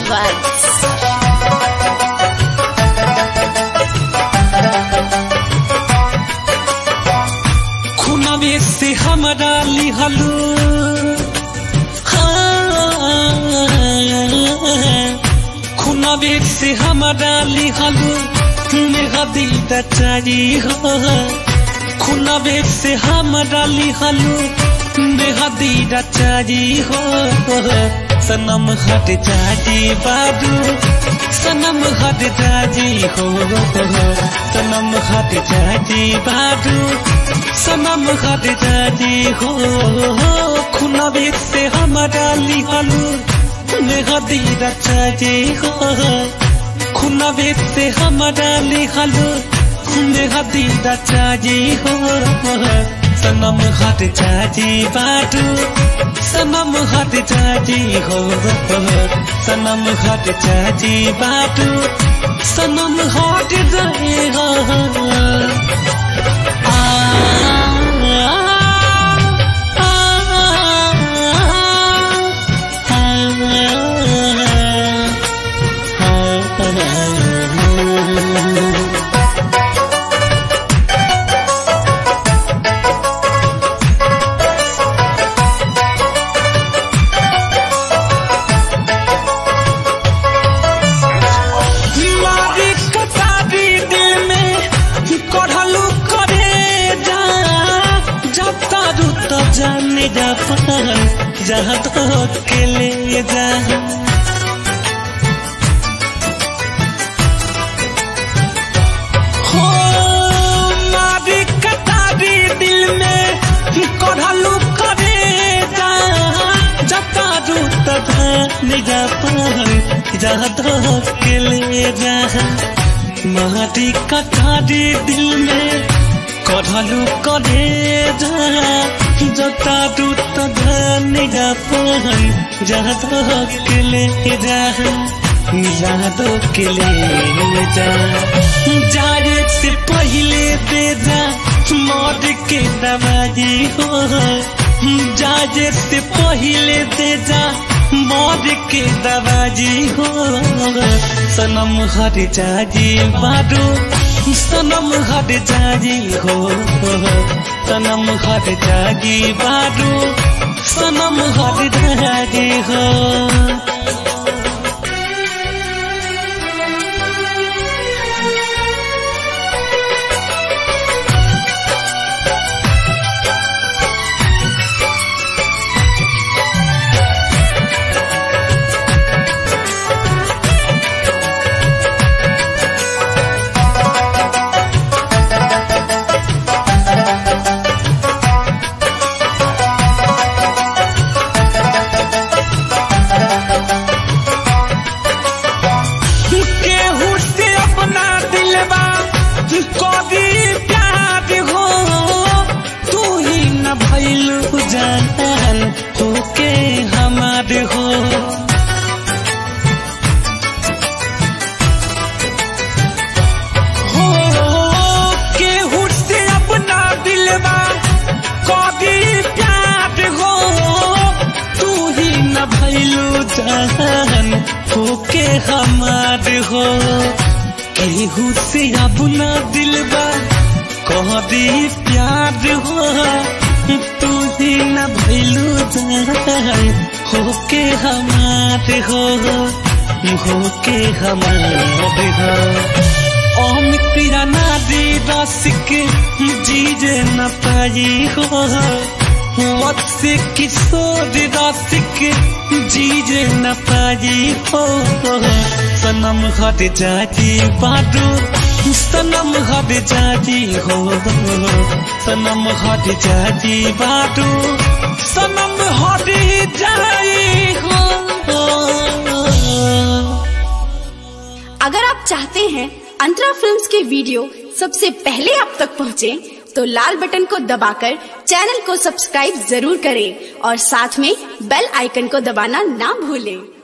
Vibes. खुनावे से हमरा लिहलू खुनावे से हमरा लिहलू मेहदी दचारी हो खुनावे से हमरा लिहलू मेहदी दचारी हो सनम हट जाजी बाबू सनम हट जाजी हो सनम हट जाजी बाबू सनम हट जाजी हो खुनावे से हमरा लिहलू मेहदी दचारी हो खुनावे से हमरा लिहलू मेहदी दचारी हो सनम हट जाजी बाटू सनम हट जाजी हो सनम हट जाजी बाटू सनम हट जाए हो आ, आ, आ, आ, आ, मारी कटारी दिल में कढ़लू करे जा जब तारू तो जाने जा पान जहाँ तो के ले जा हो मारी कटारी दिल में कढ़लू करे जा जब तारू तो जाने जा पान जहाँ तो के ले जा माटी कटारी दिल में कढ़लू करे जा जता दूत निगा पान जहाँ तो के ले जा जहाँ तो के ले जा जाए से पहले दे जा मौत के दवाई हो जाए से पहले दे जा मौत के दवाजी हो सनम हर जाजी बारू सनम हर जाजी हो सनम हर जाजी बारू सनम हर जाजी हो केहू से अपना दिलवा कभी प्यार हो तू ही न भैलू जान हो के हमार हो हो केहू से अपना दिलवा कभी प्यार हो तू ही न भैलू जान हो के हमार हो केहू से अपना दिलवा कह दी प्यार हो तू ही न भैलू जान हो के हमार हो हो के हमार हो ओम तेरा नादी रसिक जीजे न पाई हो मत से किशोर रसिक जीजे न पाई हो सनम हट जाती बाडू सनम हट जाती हो सनम हट जाती बाडू सनम हट जाई हो अगर आप चाहते हैं अंतरा फिल्म्स के वीडियो सबसे पहले आप तक पहुंचे, तो लाल बटन को दबाकर चैनल को सब्सक्राइब जरूर करें और साथ में बेल आइकन को दबाना ना भूलें